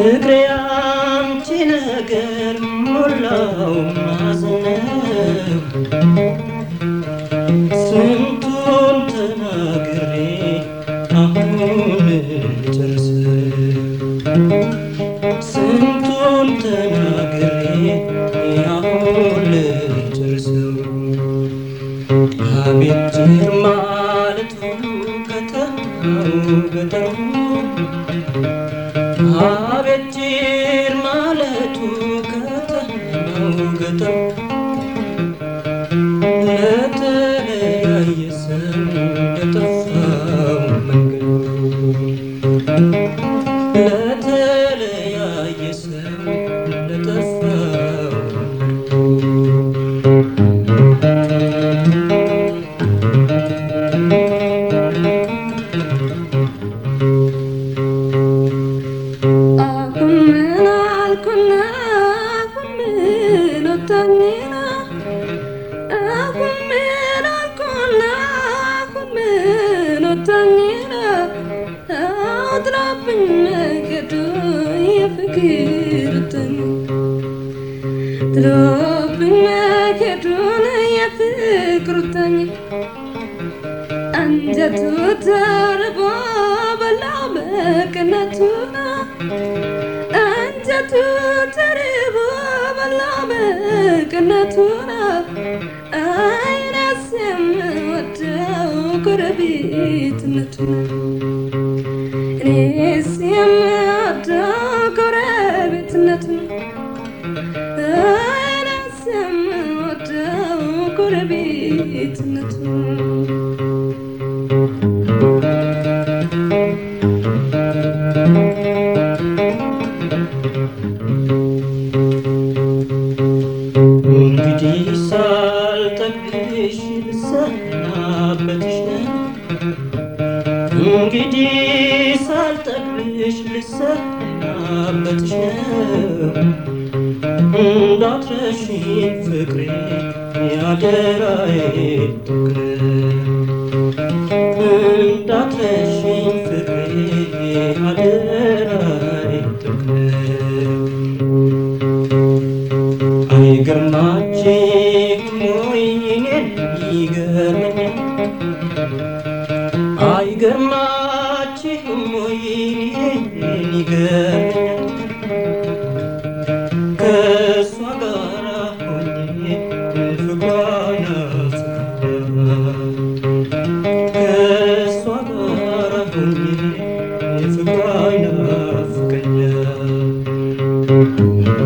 ፍቅሬ አንቺ ነገር ሞላው ማዘነው ስንቱን ተናግሬ አሁን ልጨርሰው ስንቱን ተናግሬ አሁን ልጨርሰው አቤት ጅር ማለቱ ከተማው ገጠሩ አቤት ጅር ማለቱ ከተማው ገጠሩ ለተለያየ ሰው ለጠፋው መንገዱ ለተለያየ ሰው ለጠፋው አሁን ምን አልኩና አሁን ምን ወጣኝና አሁን ምን አልኩና አሁን ምን ወጣኝና አጥራብኝ መገዱ የፍቅር ጥኝ ጥሎብኝ መገዱን የፍቅር ጥኝ አንጀቱ ተርቦ በላ መቅነቱን አንጀቱ ተርቦ በላ መቅነቱን አይነስ የምወደው ጎረቤትነቱን እኔስ የምወደው ጎረቤትነቱን አይነስ የምወደው ጎረቤትነቱን እንግዲህ ሳልጠግብሽ ልሰናበትሽ ነው እንግዲህ ሳልጠግብሽ ልሰናበትሽ ነው እንዳትረሺኝ ፍቅሬ ያደራዬ ፍቅር እንዳትረሺኝ ፍቅሬ ያደራዬ ፍቅር አይገርማችሁም ወይ እኔን ይገርመኛል አይገርማችሁም ወይ እኔን ይገርመኛል ከእሷ ጋር ሆኜ ፍቅሯን አፍቅሬያለሁ ከእሷ ጋር ሆኜ ፍቅሯን አፍቅሬያለሁ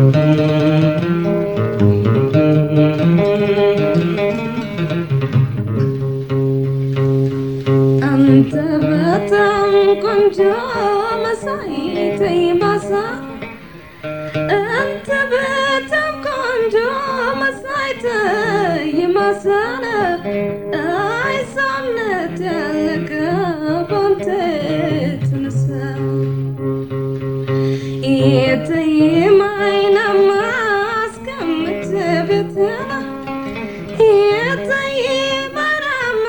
አንተ በጣም ቆንጆ መሳይ ተይባሳ አንተ በጣም ቆንጆ መሳይ ተይማሳነ አይ ሰውነት ያለቀ ባንተ የተነሳ የተይም አይናማ አስቀምጥ ቤትና የተይም አይናማ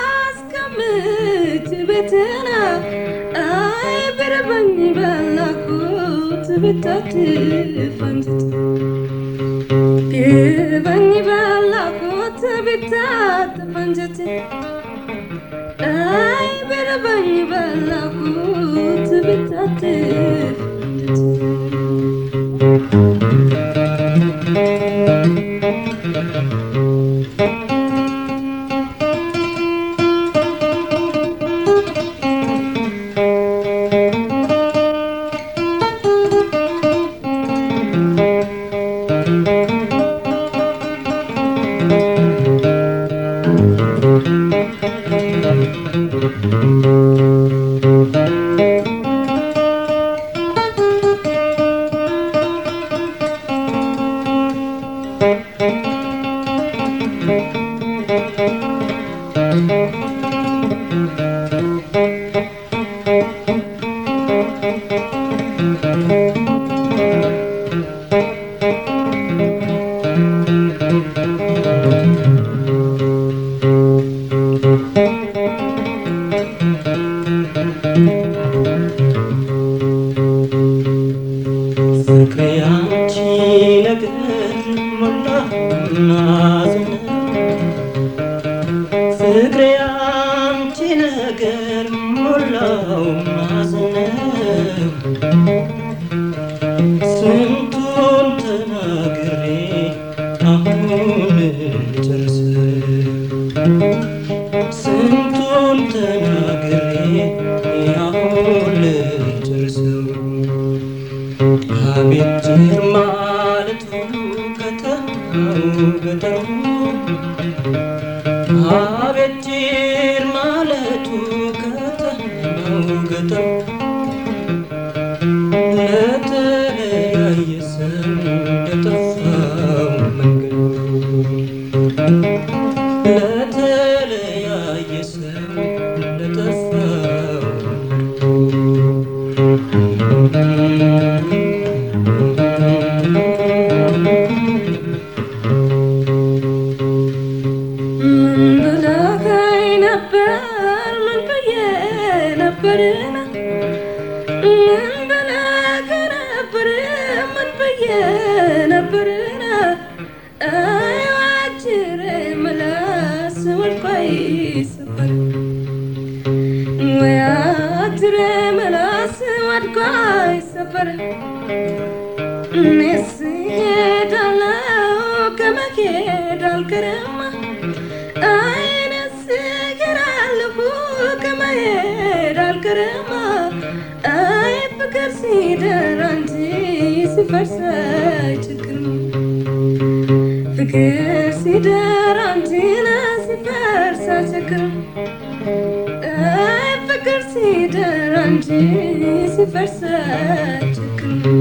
አስቀምጥ ቤትና አይ ብርበኝ በላኩት ብታድፍ አንጀት ብርበኝ በላኩት ብታድፍ አንጀት አይ ብርበኝ በላኩት ብታድፍ አንጀት ፍቅሬ አንቺ ነገር ሞላውና ዝናብ ፍቅሬ አንቺ ነገር ሞላው ማዘነብ ስንቱን ተናግሬ አሁን ልጨርስ ስንቱን ተናግሬ አሁን ልጨርሰው አቤት ጭር ማለቱ ከተማው ገጠሩ አቤት ጭር ማለቱ ከተማው ገጠሩ ለተለያየ ሰው ለጠፋው መንገዱ ለተለያየ ሰው ለጠፋው ምን ብለኸኝ ነበር ምን ብዬ ነበርና ምን ብለኸኝ ነበር ምን ብዬ ነበርና አይዋጅሬ ምላስ ወድቆ ይሰበር ወያጅሬ ምላስ ወድቆ ይሰበር እኔስ እሄዳለሁ ከመሄድ አልቀርም አይኔስ እሄዳለሁ ከመሄድ አልቀርም አይ ፍቅር ሲደራ እንጂ ሲፈርስ አይቸግርም ፍቅር ሲደራ እንጂ ሲፈርስ አይቸግርም አይ ፍቅር ሲደራ እንጂ ሲፈርስ አይቸግርም